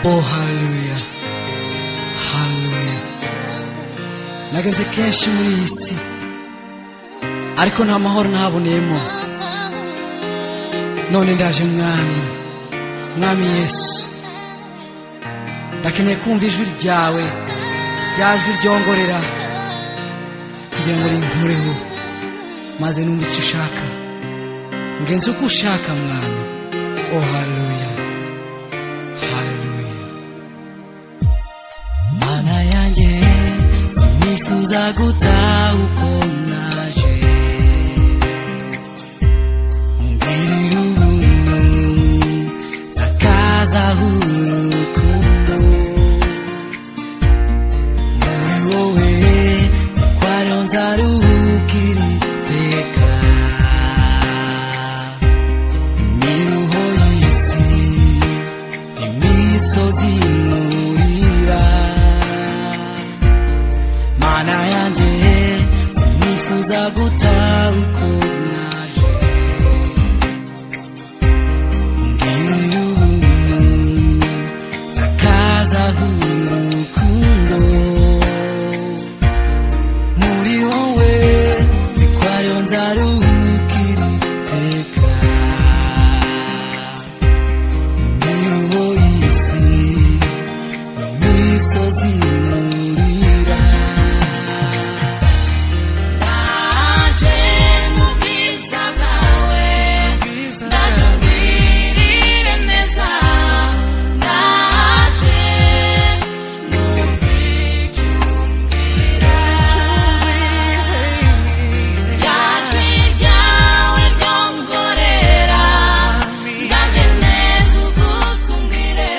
Oh, haleluya haleluya nageze kenshi muri iyi si ariko nta mahoro ntaboneyemo none ndaje mwami mwami yesu ndakeneye kumva ijwi ryawe rya jwi ryongorera kugira ngo rinkureho maze numva icyo ushaka ngenze uko ushaka mwami oh haleluya haleluya mana yanjye sinifuza guta uko naje mbwirira ubuntu nsakazaho urukundo muri wowe nzi ko ariho nzaruhukira iteka imiruho y'isi imisozi imurira mana yanjye sinifuza guta uko naje mbwirira ubuntu nsakazaho urukundo muri wowe nzi ko ariho nzaruhukira iteka imiruho y'isi imisozi imurira Ndaje mu bwiza bwawe Ndaje ungirire neza Ndaje numve icyo umbwira Rya jwi ryawe ryongorera Ndaje neza ugutumire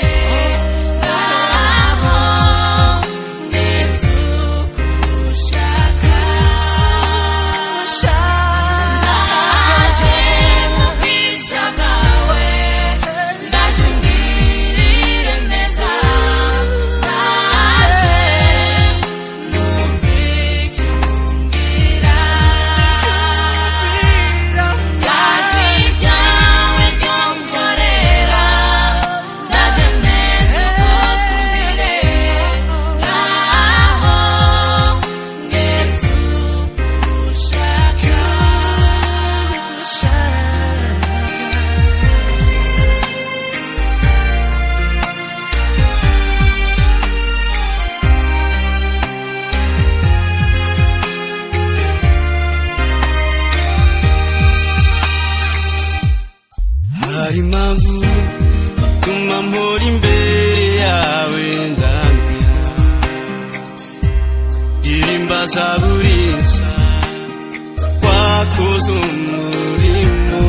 Ngaho nitugushaka Ndaje mu bwiza bwawe Ndaje ungirire neza Ndaje numve icyo umbwira Rya jwi ryawe ryongorera Ndaje neza ugutumire Ngaho nge tugushaka hari impamvu ituma mpora imbere yawe ndamya ndirimbaza buri nshya wakoze umurimo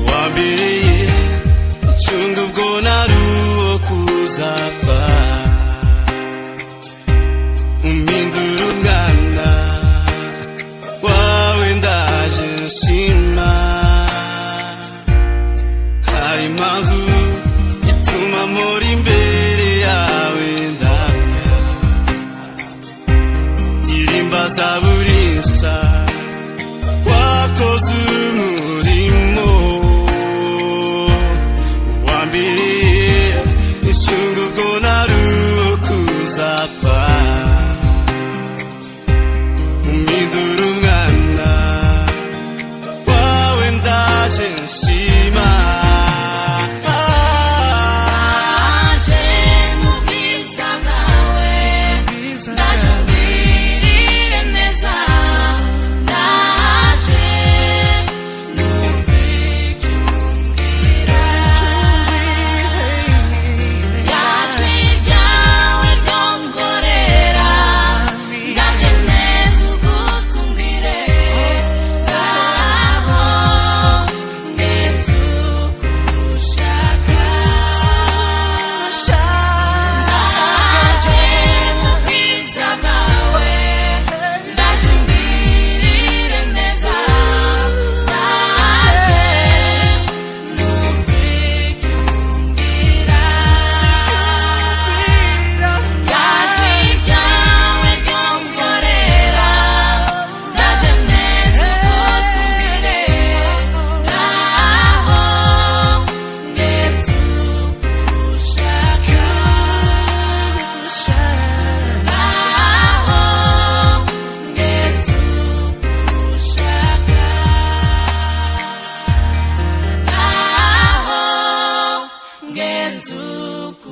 wabereye icunga ubwo nari uwo kuzapfa umpindura umwana wawe ndaje nshima hari impamvu ituma mpora imbere yawe ndamya ndirimbaza buri nshya wakoze umurimo wa mbere icunga ubwo nari uwo kuzapfa umwidura umwana wawe ndaje nshima Ndaje mu bwiza bwawe Ndaje ungirire neza Ndaje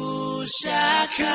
ushaka